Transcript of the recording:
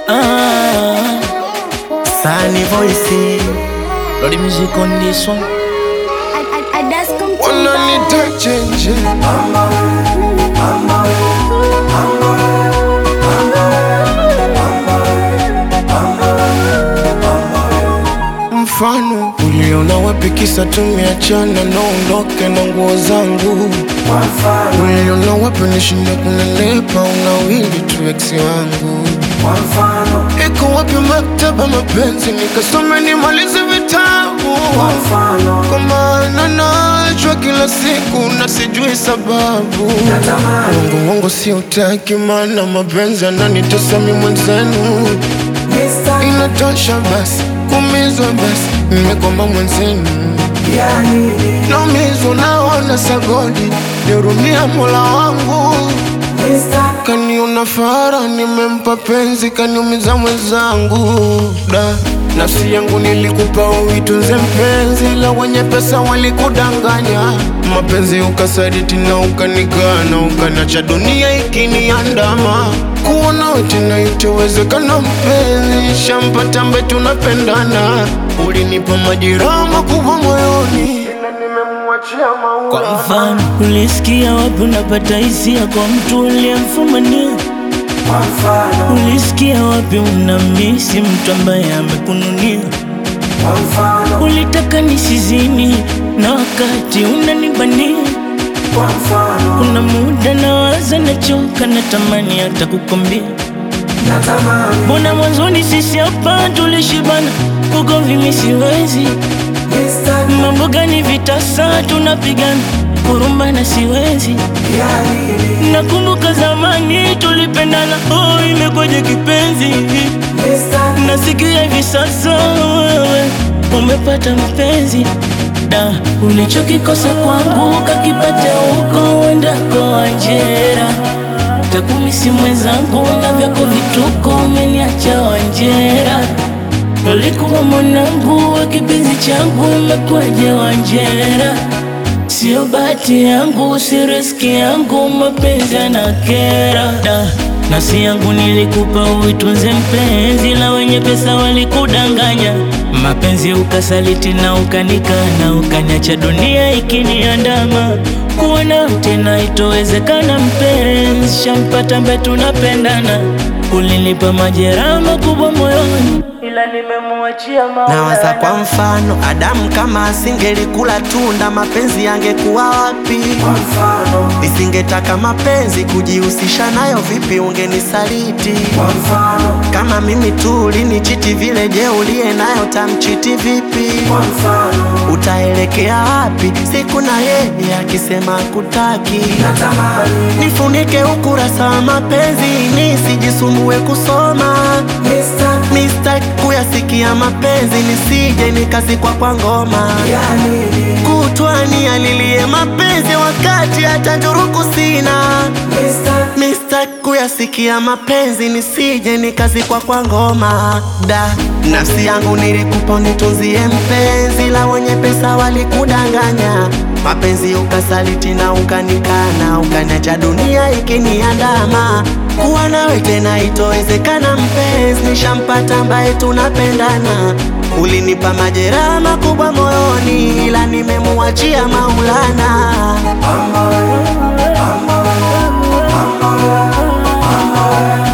Ah, Sunny voice Lord music on this one. wananita chenje mfano uliona wapi kisa tumeachana naondoke na nguo zangu uliona wapi nishinda kunenepa unawili tu eksi wangu iko wapi maktaba mapenzi nikasome nimalize vitabu kwa maana nachwa kila siku na sijui sababu wangu wangu si utaki maana mapenzi ananitesa mi mwenzenu inatosha basi kumizwa basi nimekomba mwenzenu naumizwa naona sagodi nihurumia mola wangu kaniona fara nimempa penzi kaniumiza mwenzangu da nafsi yangu nilikupa uitunze mpenzi la wenye pesa walikudanganya mapenzi ukasaditi na ukanikana ukanacha dunia ikiniandama kuona tena itowezekana mpenzi shampata mbe tunapendana ulinipa majeraha makubwa moyoni ila nimemwachia Kwa maua mfano, ulisikia wapi unapata hisia kwa mtu uliyemfumania? Ulisikia wapi unamisi mtu ambaye amekununia? Ulitaka nisizini na wakati unanibania. Kuna muda nawaza, nachoka, natamani hata kukwambia Mbona mwanzoni sisi hapa tulishibana, ugomvi mimi siwezi. Mambo gani vitasa tunapigana, kurumbana siwezi. Nakumbuka zamani tulipendana, oh, imekwaje kipenzi? Nasikia hivi sasa wewe umepata mpenzi da, ulichokikosa kwangu kakipata huko uendako Wanjera. Takumisi mwenzangu na vyako vituko, umeniacha Wanjera. Ulikuwa mwanangu wa kipenzi changu, umekwaje Wanjera? Sio bahati yangu, si riski yangu, mapenzi yanakera da. Nafsi yangu nilikupa uitunze mpenzi, la wenye pesa walikudanganya. Mapenzi ukasaliti na ukanikana, ukaniacha dunia ikiniandama. Kuwa nawe tena itowezekana, mpenzi, shampata mbe tunapendana. Ulinipa majeraha makubwa moyoni, ila nimemwachia Nawaza kwa Maulana. mfano Adamu kama asingelikula tunda mapenzi yangekuwa wapi? Nisingetaka mapenzi kujihusisha nayo, vipi ungenisaliti? Kama mimi tu ulinichiti vile, je, uliye nayo tamchiti vipi? Utaelekea wapi siku na yeye akisema kutaki? Nifunike ukurasa wa mapenzi nisijisumbue kusoma Mistaki kuyasikia mapenzi nisije nikazikwa kwa ngoma Kutwani alilie mapenzi wakati hata njuruku sina Mistaki kuyasikia mapenzi nisije nikazikwa kwa ngoma da nafsi yangu nilikupa unitunzie mpenzi la wenye pesa walikudanganya mapenzi ukasaliti na ukanikana ukaniacha dunia ikiniandama kuwa nawe tena itowezekana mpenzi nishampata ambaye tunapendana ulinipa majeraha makubwa moyoni ila nimemuachia maulana